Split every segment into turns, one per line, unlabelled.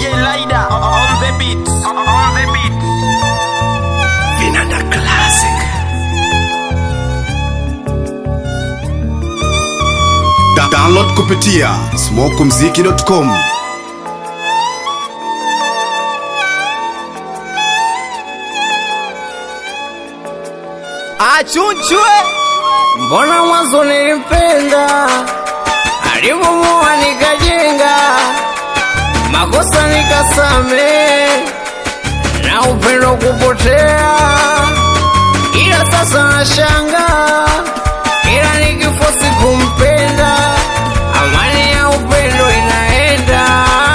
DJ Lida on the beat. On the beat.
Vinanda Classic. Da download kupitia smokumziki.com.
Achunchwe.
Mbona mwanzo nilimpenda, alipomoa nikajenga, makosa nikasame, na upendo kupotea, ila sasa nashanga, ila nikifosi kumpenda, amani ya upendo inaenda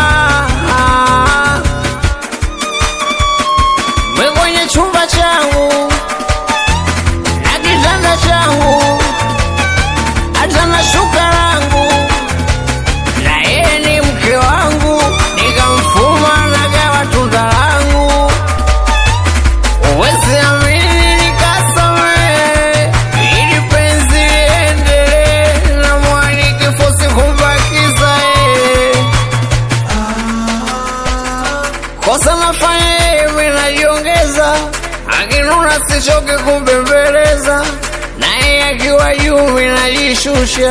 mwe kwenye chumba changu na kitanda changu hata na shuka langu na yeye ni mke wangu nikamfuma nagawa tunda langu uwezi amini nikasamehe ili penzi liendelee na mwani kifosi kumbakiza yeye kosa nafanya yeye mimi najiongeza akinuna sichoke kumbembeleza naye akiwa juu mimi najishusha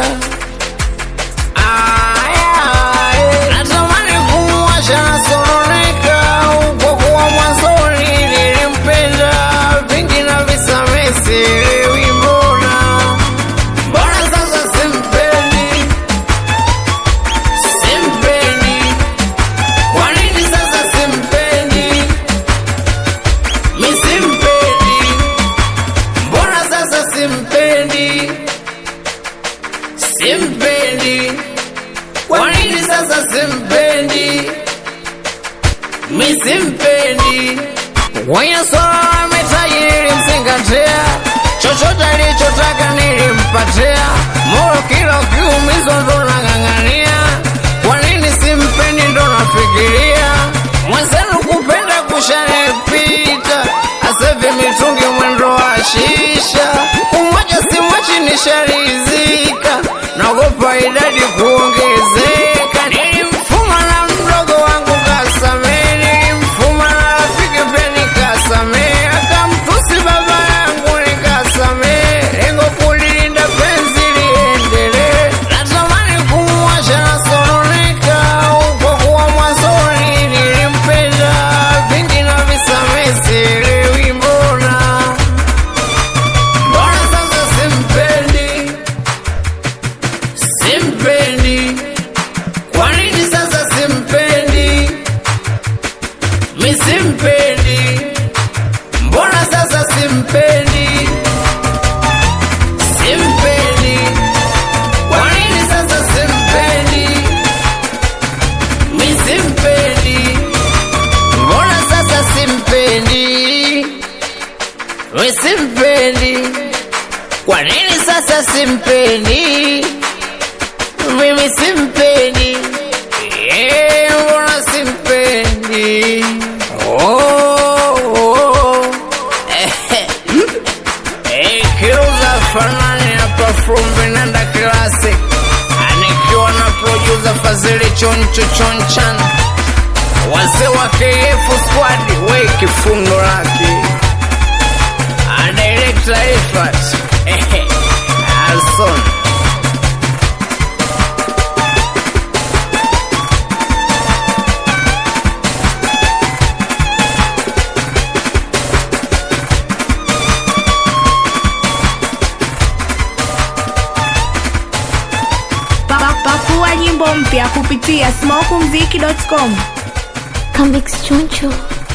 Aya, natamani kumwacha nasononeka kwa kuwa mwanzoni nilimpenda vingi na visamesi wimbona mbona sasa simpendi simpendi kwa nini sasa simpendi mi simpendi mbona sasa simpendi simpendi kwa nini sasa simpendi mi simpendi kwenye swala la mitaji nilimzingatia chochote alichotaka nilimpatia moyo kila ukiumizwa ndo nang'ang'ania kwa nini simpendi ndo nafikiria mwenzenu kupenda kushanipita asevi mitungi mwendo wa shisha umoja simwachi nisharizika naogopa idadi kuongezeka nilimfuma na mdogo wangu kasamee nilimfuma na rafiki pia nikasamee akamtusi baba yangu nikasamee lengo kulilinda penzi liendelee natamani kumwacha nasononeka kwa kuwa mwanzoni nilimpenda vingi na visamee sielewi mbona mbona sasa simpendi simpendi kwa nini sasa simpendi mi simpendi mbona sasa simpendi simpendi kwa nini sasa simpendi mi simpendi mbona sasa simpendi mi simpendi kwa nini sasa simpendi mimi simpendi Eh, mbona simpendi oh, oh. Eh, eh, kiuza fanani hapa from Vinanda Classic anikiwa na producer Fazili Choncho Chonchan wazee wa KF squad we kifundo lake a director effort eh, Alson
Pa- Pakua nyimbo mpya kupitia smokumziki.com.
Comics Choncho.